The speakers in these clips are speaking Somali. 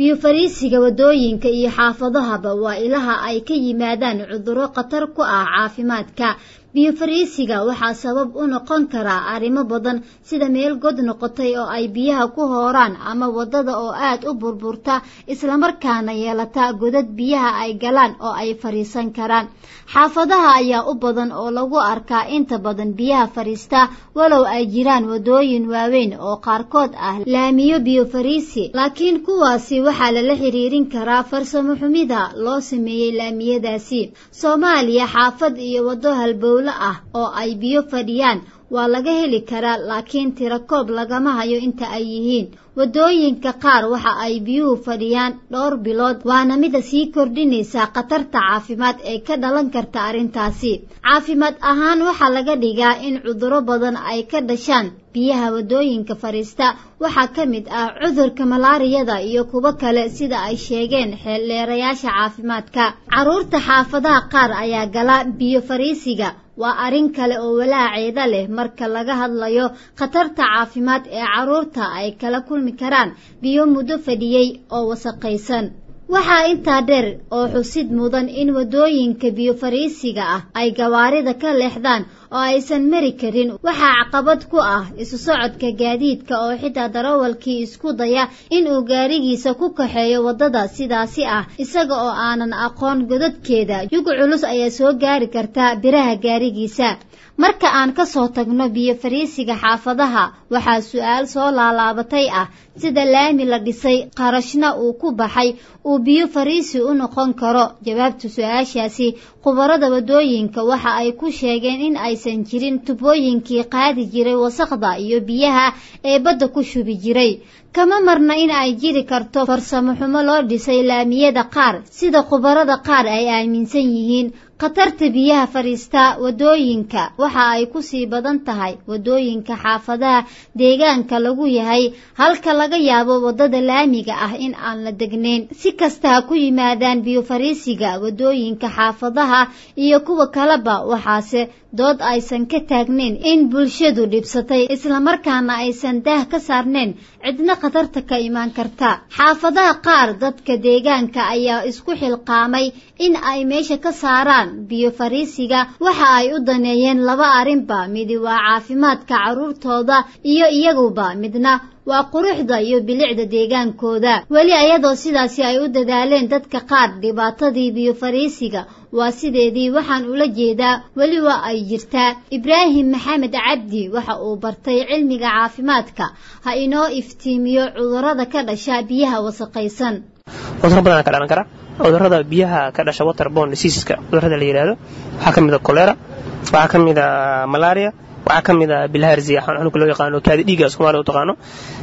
biyo fariisiga wadooyinka iyo xaafadahaba waa ilaha ay ka yimaadaan cudurro khatar ku ah caafimaadka biyo fariisiga waxaa sabab u noqon karaa arrimo badan sida meel god noqotay oo ay biyaha ku hooraan ama waddada oo aad u burburta islamarkaana yeelata godad biyaha ay galaan oo ay fadhiisan karaan xaafadaha ayaa u badan oo lagu arkaa inta badan biyaha fadhiista walow ay jiraan waddooyin waaweyn oo qaarkood ah laamiyo biyo fariisi laakiin kuwaasi waxaa lala xiriirin karaa farsamo xumida loo sameeyey laamiyadaasi soomaaliya xaafad iyo waddo halbow ah oo ay biyo fadhiyaan waa laga heli karaa laakiin tirakoob lagama hayo inta ay yihiin waddooyinka qaar waxa ay biyuhu fadhiyaan dhowr bilood waana mida sii kordhinaysa khatarta caafimaad ee ka dhalan karta arrintaasi caafimaad ahaan waxaa laga dhigaa in cudurro badan ay ka dhashaan biyaha waddooyinka fadhiista waxaa ka mid ah cudurka malaariyada iyo kuwo kale sida ay sheegeen xeeldheerayaasha caafimaadka carruurta xaafadaha qaar ayaa gala biyo fariisiga waa arrin kale oo walaaceeda leh marka laga hadlayo khatarta caafimaad ee carruurta ay kala kulmi karaan biyo muddo fadhiyey oo wasaqaysan waxaa intaa dheer oo xusid mudan in waddooyinka biyo fariisiga ah ay gawaarida ka leexdaan oo aysan mari karin waxaa caqabad ku ah isu socodka gaadiidka oo xitaa darawalkii isku daya inuu gaarigiisa ku kaxeeyo waddada sidaasi ah isaga oo aanan aqoon godadkeeda yug culus ayaa soo gaari karta biraha gaarigiisa marka aan ka soo tagno biyo fariisiga xaafadaha waxaa su-aal soo laalaabatay ah sida laami la dhisay qarashna uu ku baxay uu biyo fariisi u noqon karo jawaabta su-aashaasi khubarada waddooyinka waxa ay ku sheegeen in aysan jirin tubooyinkii qaadi jiray wasaqda iyo biyaha ee badda ku shubi jiray kama marna in ay jiri karto farsamo xumo loo dhisay laamiyada qaar sida khubarada qaar ay aaminsan yihiin khatarta biyaha fadhiista waddooyinka waxa ay ku sii badan tahay waddooyinka xaafadaha deegaanka lagu yahay halka laga yaabo waddada laamiga ah in aan la degnayn si kasta ha ku yimaadaan biyo fariisiga waddooyinka xaafadaha iyo kuwa kaleba waxaase dood aysan ka taagnayn in bulshadu dhibsatay islamarkaana aysan daah ka saarnayn cidna khatarta ka imaan karta xaafadaha qaar dadka deegaanka ayaa isku xilqaamay in ay meesha ka saaraan biyo fariisiga waxa ay u daneeyeen laba arrinba midi waa caafimaadka carruurtooda iyo iyaguba midna waa quruxda iyo bilicda deegaankooda weli ayadoo sidaasi ay u dadaaleen dadka qaar dhibaatadii biyo fariisiga waa sideedii waxaan ula jeedaa weli waa ay jirtaa ibraahim maxamed cabdi waxa uu bartay cilmiga caafimaadka ha inoo iftiimiyo cudurrada ka dhasha biyaha wasaqaysan cudurro badanaa ka dhalan kara cudurrada biyaha ka dhasha waterborne diseaseska cudurrada la yidhaahdo waxaa ka mid a kolera waxaa ka mid a malaria waxaa ka mid a bilharzia xanuunka loo yaqaano kaadi dhiiga soomaliya u taqaano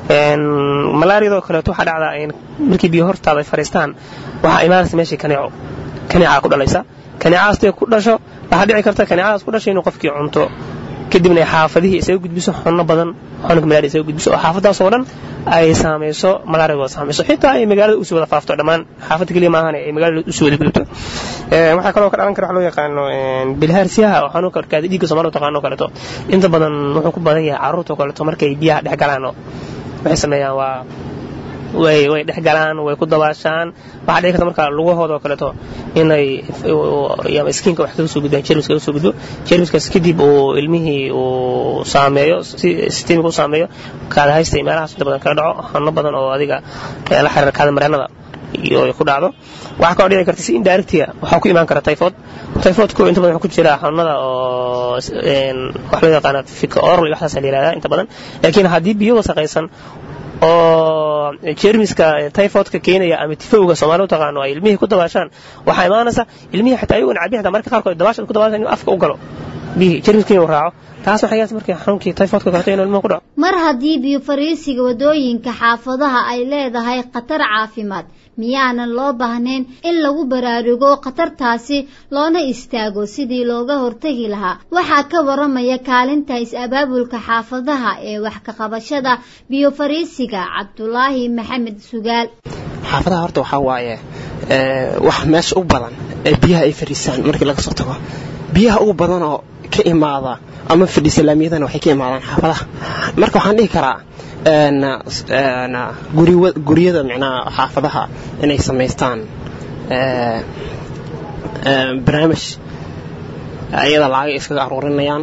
malaariyadoo kaleeto waxaa dhacdaa markii biyo hortaada ay fadhiistaan waxaa imaanaysa meeshii kaneeco kaneecaa ku dhalaysa kaneecaastay ku dhasho waxaa dhici karta kaneecadaas ku dhashay inuu qofkii cunto kadibna ay xaafadihii isaga gudbiso xunno badan xanuunka malaria isaga gudbiso oo xaafadaasoo dhan ay saamayso malaariga wada saamayso xitaa ay magaalada usii wada faafto dhammaan xaafadda keliya maahan ay magaalada usii wada gudubto waxaa kaloo ka dhalan kara wax loo yaqaano bilhaarsiyaha oo xanuunka kaadi dhiigga soomaalida taqaano kaleeto inta badan wuxuu ku badan yahay carruurta oo kaleeto markay biyaha dhex galaan oo waxay sameeyaan waa way way dhex galaan way ku dabaashaan waxaa dhici karta marka lugahooda oo kaleeto inay iskiinka wax kaga soo gudbaan jermis kaga soo gudbo jermiskaas kadib uu ilmihii uu saameeyo sistemiga u saameeyo kaada haysta meelahaas inta badan kala dhaco xanuuno badan oo adiga la xiriira kaada mareenada iyo ku dhacdo waxaa kaloo dhici karta si indirectiga waxaa ku imaan kara typhoid typhoidku inta badan wuxuu ku jira xanuunada oo wax loo yaqaana fika oral iyo waxdaas la yihahdaa inta badan laakiin haddii biyo wasaqaysan oo jermiska typhoidka keenaya ama tifowga soomaali u taqaano ay ilmihii ku dabaashaan waxaa imaanaysa ilmihii xataa ayagoon cabi xataa marka qaarkood dabaasha ku dabaashaan inuu afka u galo biyihii jermiskiina uu raaco taas waxay yaas markii xanuunkii typhoidka kaleeto inuu ilmuhu ku dhaco mar haddii biyo fariisiga waddooyinka xaafadaha ay leedahay khatar caafimaad miyaanan loo baahnayn in lagu baraarugo khatartaasi loona istaago sidii looga hortegi lahaa waxaa ka waramaya kaalinta is-abaabulka xaafadaha ee wax ka qabashada biyo fariisiga cabdulaahi maxamed sugaal xaafadaha horta waxaa waaye wax meesha u badan ee biyaha ay fadhiisaan markii laga soo tago biyaha ugu badanoo ka imaada ama fadhiisa laamiyadana waxay ka imaadaan xaafadaha marka waxaan dhihi karaa guryada micnaha xaafadaha inay samaystaan barnaamij ayada lacagay iskaga aruurinayaan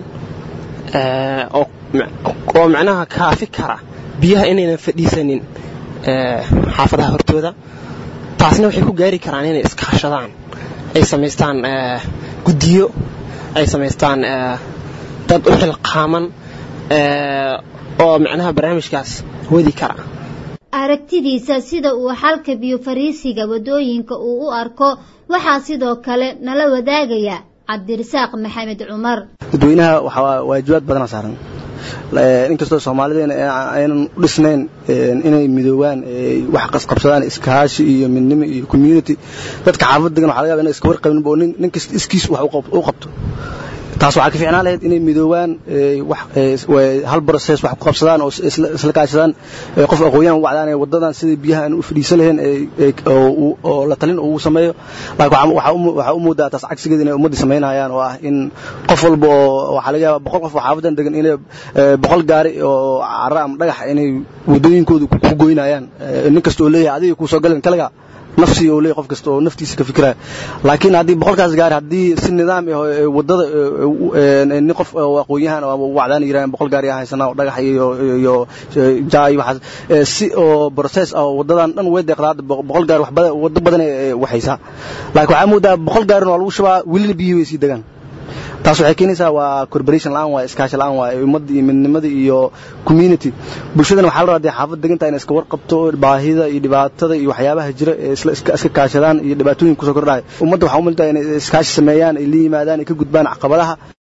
oo micnaha kaafi kara biyaha inaynan fadhiisanin xaafadaha hortooda taasna waxay ku gaari karaan inay iskaashadaan ay samaystaan guddiyo ay samaystaan dad u xilqaaman oo micnaha barnaamijkaas wadi kara aragtidiisa sida uu xalka biyo fariisiga waddooyinka uu u arko waxaa sidoo kale nala wadaagaya cabdirasaaq maxamed cumar dadweynaha waxaa waajibaad badana saaran inkastoo soomaalideena aynan u dhisnayn inay midoobaan wax qasqabsadaan iskaashi iyo midnimo iyo community dadka xaafad degan waxa laga yaba ina iska warqabinba oo nin kasta iskiis wax u qabto taas waxaa ka fiicnaan lahayd inay midoobaan hal broses wax ku qabsadaan oo isla kaashadaan qof aqoon-yahan wacdaan ee wadadan sidii biyaha aan u fadhiisan lahayn oo la talin ugu sameeyo laakiin waxaa u moodaa taas cagsigeeda inay ummaddii samaynayaan oo ah in qof walba oo waxaa laga yaaba boqol qof oo xaafadan degan inay boqol gaari oo cara ama dhagax inay waddooyinkooda ku goynayaan nin kasta oo leeyahay adiga kuu soo galeen kaliga nafsi oo leeyahay qof kasta oo naftiisa ka fikiraya laakiin haddii boqolkaas gaari haddii si nidaam ah waddada nin qof oo aqoon-yahan oo wacdaan yiraahdeen boqol gaari ah haysanaa oo dhagax iyo iyo jaa iyo waxaas si oo process ah waddadan dhan way deeqdaa hadda boqol gaari wax badan waddo badan ay waxaysaa laakiin waxaa moodaa boqol gaarin waa lagu shubaa welina biyihii way sii degaan taas waxay keenaysaa waa corporation la-aan waa iskaashi la-aan waa ummadda iyo midnimada iyo community bulshadana waxaa la rabaa dee xaafad degantaa inay iska warqabto baahida iyo dhibaatada iyo waxyaabaha jira ee isla iska kaashadaan iyo dhibaatooyin kusoo kordhaya ummadda waxaa u miltaa inay iskaashi sameeyaan ay la yimaadaan ay ka gudbaan caqabadaha